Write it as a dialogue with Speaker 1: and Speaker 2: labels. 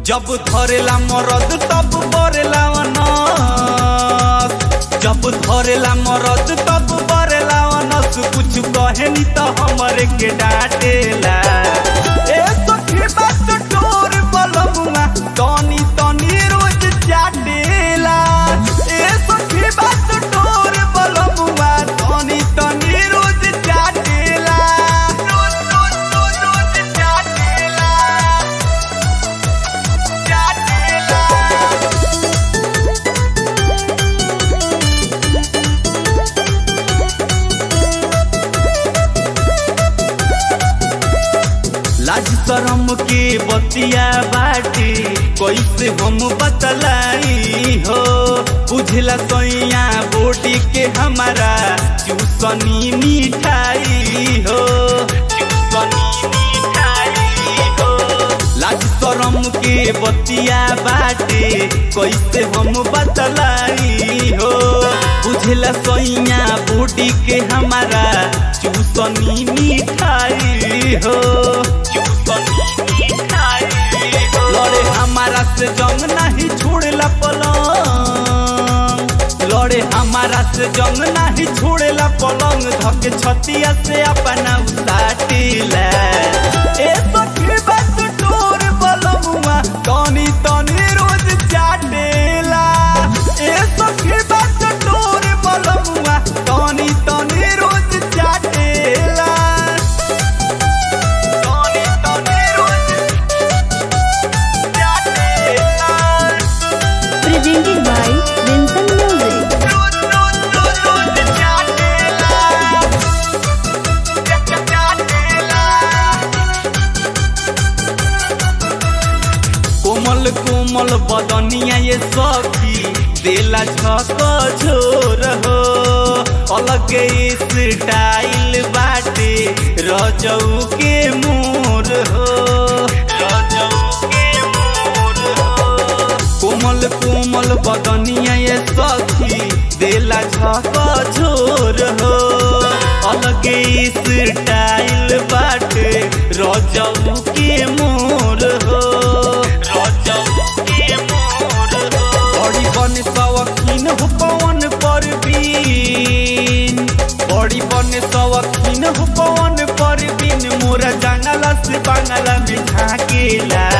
Speaker 1: जब धरेला मरद तब बरेला अनस जब धरेला मरद तब बरेला अनस कुछ कहे नी तो हमरे के डांटेला ए सखी बात टोर बलमुआ तनी तनी रोज चाटेला ए सखी बात टोर बलमुआ तनी तनी रोज चाटेला रोज रोज रोज रोज चाटेला चाटेला लाज शरम के बतिया बाटे कैसे हम बतलाई हो बुझला सैया बोटी के हमारा चूसनी मिठाई हो चूसनी मिठाई हो लाज शरम के बतिया बाटे कैसे हम बतलाई हो बुझला सैया बूटी के हमारा चूसनी मिठाई हो चूसनी मिठाई हो लड़े हमारा से जंग नहीं छोड़ला पलंग लड़े हमारा से जंग नहीं छोड़ेला पलंग धके छतिया से अपना उताटिला ए सखी बात टोर बलमुआ तनी तनी रोज चाटेला ए सखी बात टोर बलमुआ तनी तनी रोज चाटेला तनी तनी रोज चाटेला
Speaker 2: presented by Vincent Music.
Speaker 1: रोज रोज रोज रोज चाटेला चाटेला कोमल कोमल बदनिया ये सखी देला झक झोर हो अलग स्टाइल बाटे रजऊ के मोर हो रजऊ के मोर हो कोमल कोमल बदनिया ये सखी देला झक झोर हो अलग स्टाइल बाटे रजऊ के मोर हो रजऊ के मोर हो बड़ी बन सवखीन हो पवन पर बीन बड़ी बन सवखीन हो पवन पर बीन मोरा जंगल से बंगला में झाकेला